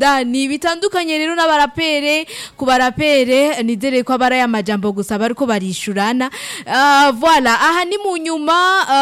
dani bitandukanye rero n'abarapere ku barapere nizere ko abari aya majambo gusa bariko barishurana Ah, voilà aha ni mu nyuma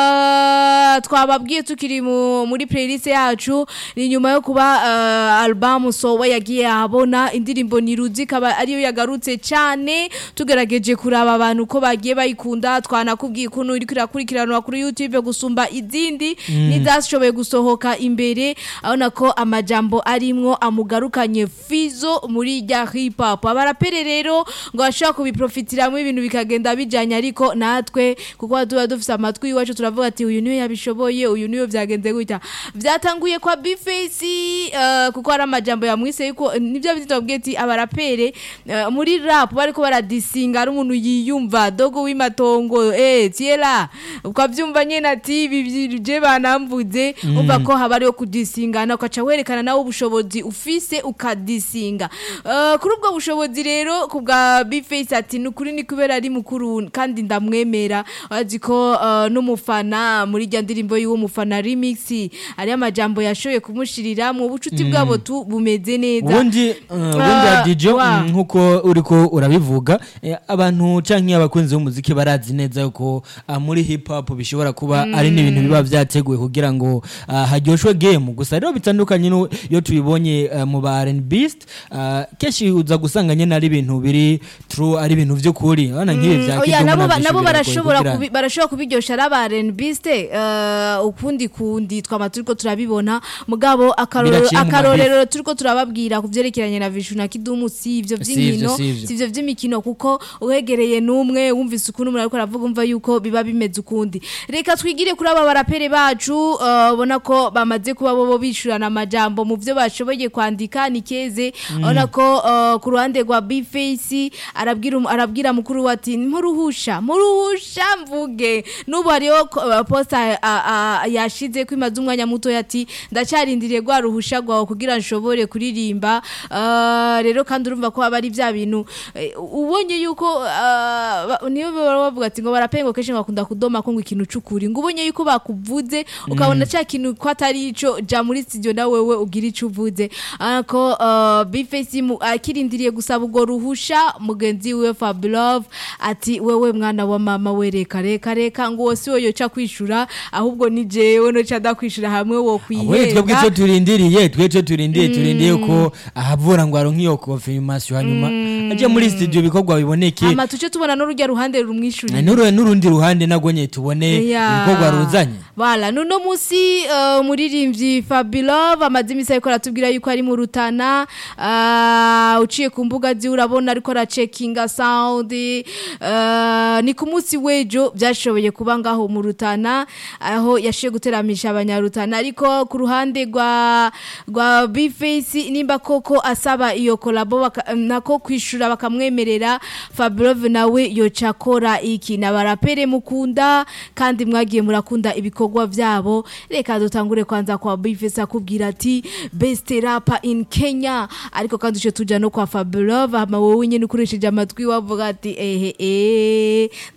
ah, twababwiye tukiri mu- muri playlist yacu ni nyuma yo kuba ah, album sowe yagiye ahabona indirimbo niruzi ikaba ariyo yagarutse cyane tugerageje kuraba abantu ko bagiye bayikunda twanakubwiye ukuntu iriko irakurikiranwa kuri youtube gusumba izindi n'izashoboye gusohoka imbere abona ko amajambo arimwo amugarukanye fizo muri rya hip hop abarapere rero ngo bashobora kubiprofitiramo ibintu bikagenda bijanye ariko natwe kuko tuba dufise amatwi iwacu turavuga ati uyu niwe yabishoboye uyu niwe vyagenze gutya vyatanguye kwa bface uh, kuko hari amajambo yamwise yuko nivyo bitubwiye ati abarapere uh, muri rap bariko baradisinga ari umuntu yiyumva dogo w'imatongo eh tiela ukavyumva nyene ati ibi je banamvuze umva ko haba ariyo kudisingana ukaca werekana nawe ubushobozi ufise ukadisinga uh, kuri ubwo bushobozi rero ku bwa bface ati ni ukuri ni kubera ari mukuru kandi ndamwemera azi ko uh, n'umufana muri rya ndirimbo y'uwo mufana remix ari amajambo yashoboye kumushirira mu bucuti bwabo tu bumeze neza ubundi uh, ubundi Ah, adijo wa. nkuko uriko urabivuga eh, abantu canke abakunzi b'umuziki barazi neza yuko ah, muri hip hop bishobora kuba ari n'ibintu biba vyateguwe kugira ngo ah, haryoshwe game gusa rero bitandukanye no iyo tubibonye ah, mu ba R&Bist ah, kenshi uza gusanga nyene ari ibintu biri true ari ibintu vy'ukuri urabona nk'ibi vya oya Kidumu nabo ba- navyo nabo biragoye barashobora kugira- kubi- barashobora kubiryosha ari aba R&Biste uh, ukundi kundi twama turiko turabibona mugabo akarorero Biraciye mu akarorero turiko turababwira ku vyerekeranye na Vishu na Kidumu si ivyo Si ivyo, vy'inkino si ivyo. si ivyo vy'imikino kuko uhegereye n'umwe wumvise ukuntu umuntu ariko aravuga umva yuko biba bimeze ukundi reka twigire kuri aba barapere bacu uh, ubona ko bamaze kuba bobo bishurana amajambo mu vyo bashoboye kwandika ni keze ubona ko uh, ku ruhande rwa Bface arabwira um- arabwira mukuru we ati muruhusha muruhusha mvuge n'ubu hariho ko- uh, posta uh, uh, yashize ko imaze umwanya muto ati ndacarindiriye rwa ruhusha rwawe kugira nshobore kuririmba uh, rero kandi urumva ko aba ari bya bintu eh, ubonye yuko uh, ba- niyo baba bavuga ati ngo barapengo kenshi bakunda kudoma ko ngo ikintu cukuri ngo ubonye yuko bakuvuze ukabona cya kintu ko atari ico ja muri studio na wewe ugira ico uvuze ariko uh, Bface mu- akirindiriye gusaba ubwo ruhusha mugenzi we Fablove ati wewe mwana wa mama we reka reka reka ngo wose yo yoca kwishura ahubwo ni jewe no ca kwishura hamwe wo we twebwe kwihenda icyo turindiriye twe icyo turindiriye turindiriye ko ahavura ngo aronke iyo confirmation hanyuma ajye muri studio ibikorwa biboneke ama tuce tubona n'urujya ruhande rumwishurira n'uru- n'urundi ruhande nagwo nye tubone Yeah. ibikorwa ruzanye Voilà, nuno musi uh, umuririmbyi Fabilove amaze imisi ariko aratubwira yuko ari mu Rutana uh, uciye ku mbuga zi urabona ariko aracekinga sound uh, ni ku munsi wejo byashoboye kuba ngaho mu Rutana aho yashiye guteramisha abanyarutana ariko ku ruhande rwa rwa Bface nimba koko asaba iyo kolabo baka- nako kwishura bakamwemerera Fabilove nawe yoca akora iki nabarapere mukunda kandi mwagiye murakunda ibikorwa byabo reka dutangure kwanza kwa Bface akubwira ati best rapper in Kenya ariko kandi uce tuja no kwa Fabilove hama wowe nyene ukoresheje amatwi wavuga ati ehe eh